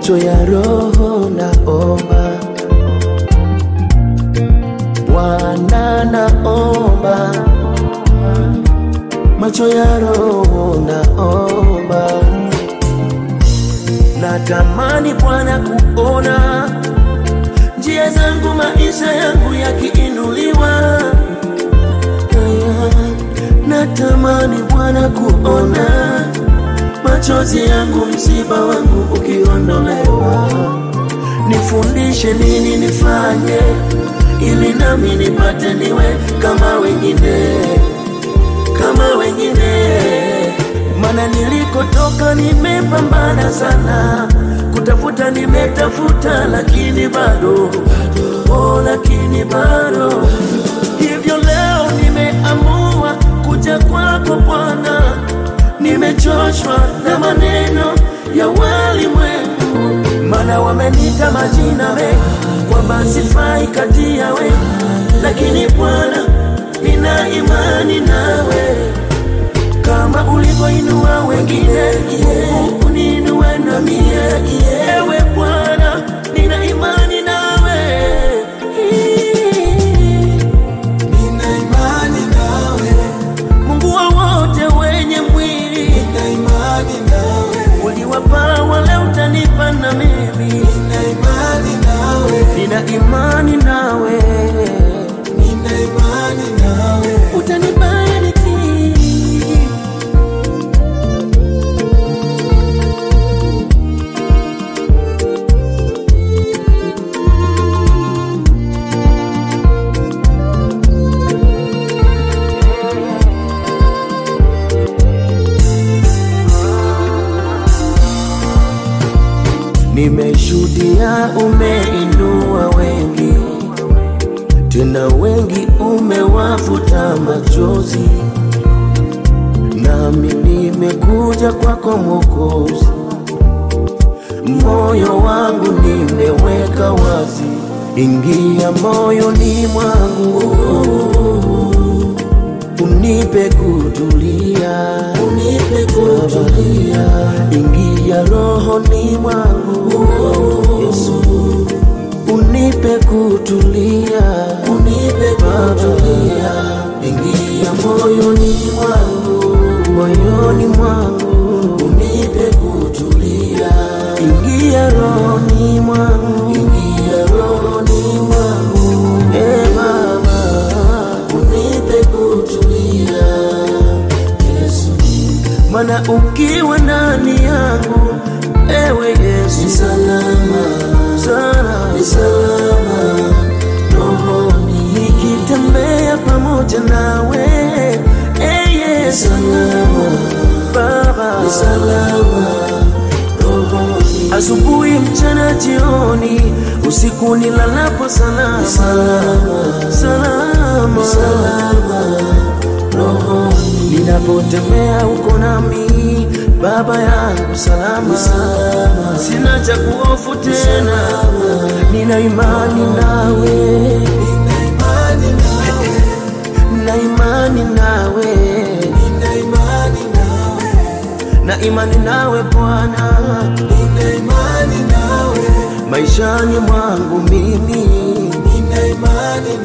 macho ya roho naomba, Bwana naomba, macho ya roho naomba, natamani Bwana kuona njia zangu, maisha yangu yakiinuliwa. Natamani Bwana kuona machozi yangu, msiba wangu ukiondolewa. Nifundishe nini nifanye, ili nami nipate niwe kama wengine, kama wengine. Mana nilikotoka nimepambana sana, kutafuta nimetafuta, lakini bado oh, lakini bado. Hivyo leo nimeamua kuja kwako Bwana, nimechoshwa na maneno ya walimwengu, mana wamenita majina mengi kwamba sifai kati yawe, lakini Bwana, nina imani nawe kama ulivyoinua wengine, Mungu uniinue na mie. Ewe Bwana, nina imani nawe. Nina imani nawe, Mungu wa wote wenye mwili, nina imani nawe, uliwapa wale, utanipa na mimi. nina imani nawe, Nina imani nawe, nina imani nawe. utanibariki. Nimeshuhudia umeinua wengi, tena wengi umewafuta machozi, nami nimekuja kwako Mwokozi, moyo wangu nimeweka wazi, ingia moyoni mwangu, unipe kutulia, unipe kutulia, ingia rohoni mwangu, Yesu, unipe kutulia, unipe kutulia, ingia moyoni mwangu, moyoni mwangu, unipe kutulia, ingia rohoni mwangu, ingia rohoni mwangu, e Baba, unipe kutulia, Yesu mana ukiwa ndani yangu ewe Yesu salama, salama, salama rohoni, nikitembea pamoja nawe e Yesu salama, Baba salama rohoni, asubuhi, mchana, jioni, usiku nilalapo salama, salama, salama, salama rohoni ninapotembea uko nami baba yangu salama, salama. sina cha kuhofu tena nina imani nawe Nina imani nawe, na imani nawe nina imani nawe, na imani nawe Bwana nina imani nawe, maishani mwangu mimi nina imani